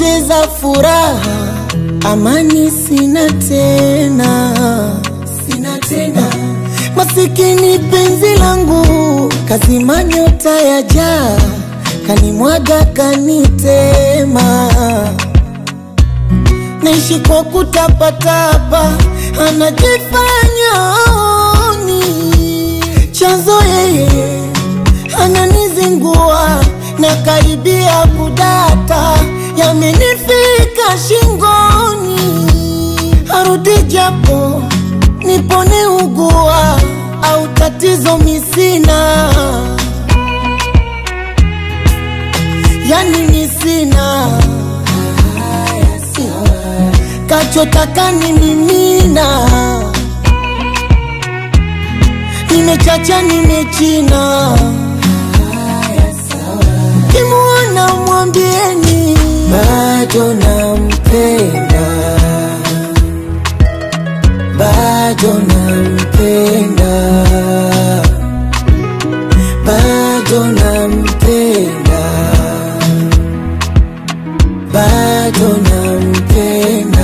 nimepoteza furaha, amani sina tena, sina tena. Masikini penzi langu kazima nyota ya jaa, kanimwaga kanitema, naishi kwa kutapatapa, anajifanya aoni chanzo yeye ananizingua na karibia kudata, yamenifika shingoni, arudi japo nipone ugua au tatizo misina, yani misina kachotaka ni mimina, nimechacha nimechina kimuona mwambieni bado nampenda, bado nampenda, bado nampenda, bado nampenda.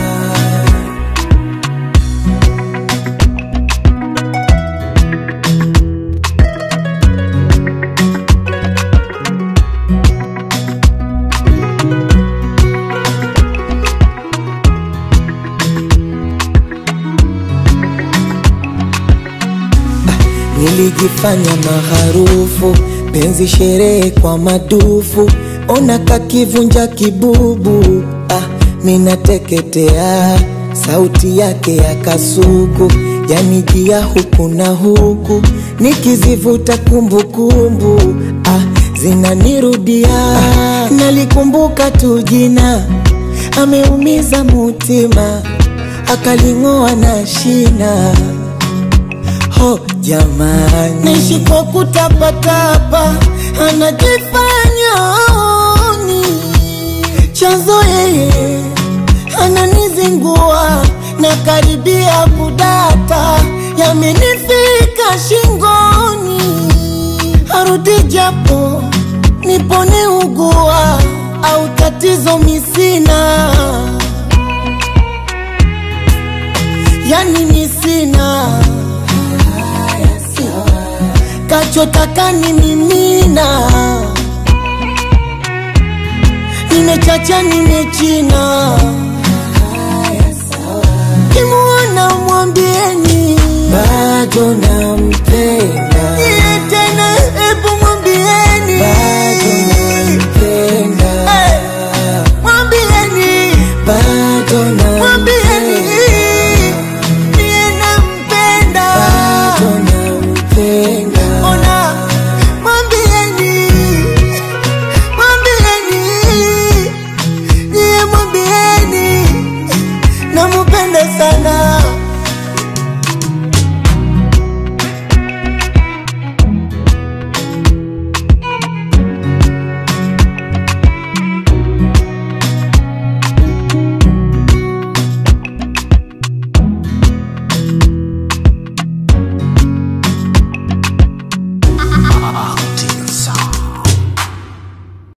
Nilijifanya maharufu, penzi sherehe kwa madufu, ona kakivunja kibubu. Ah, minateketea, sauti yake ya kasuku yanijia huku na huku, nikizivuta kumbukumbu ah, zinanirudia ah, nalikumbuka tu jina, ameumiza mutima, akaling'oa na shina ho jamani, naishi kwa kutapatapa, anajifanya aoni chanzo yeye ananizingua na karibia kudata, yamenifika shingoni, arudi japo nipone ugua au tatizo misina, yani misina kachotaka ni mimina, nimechacha nimechina, kimuona mwambieni bado nampenda, iye tena, hebu mwambieni bado nampenda, Eh, mwambieni bado mwambieni nampenda, niye nampenda bado nampenda. ona mwambieni mwambieni niye mwambieni namupenda sana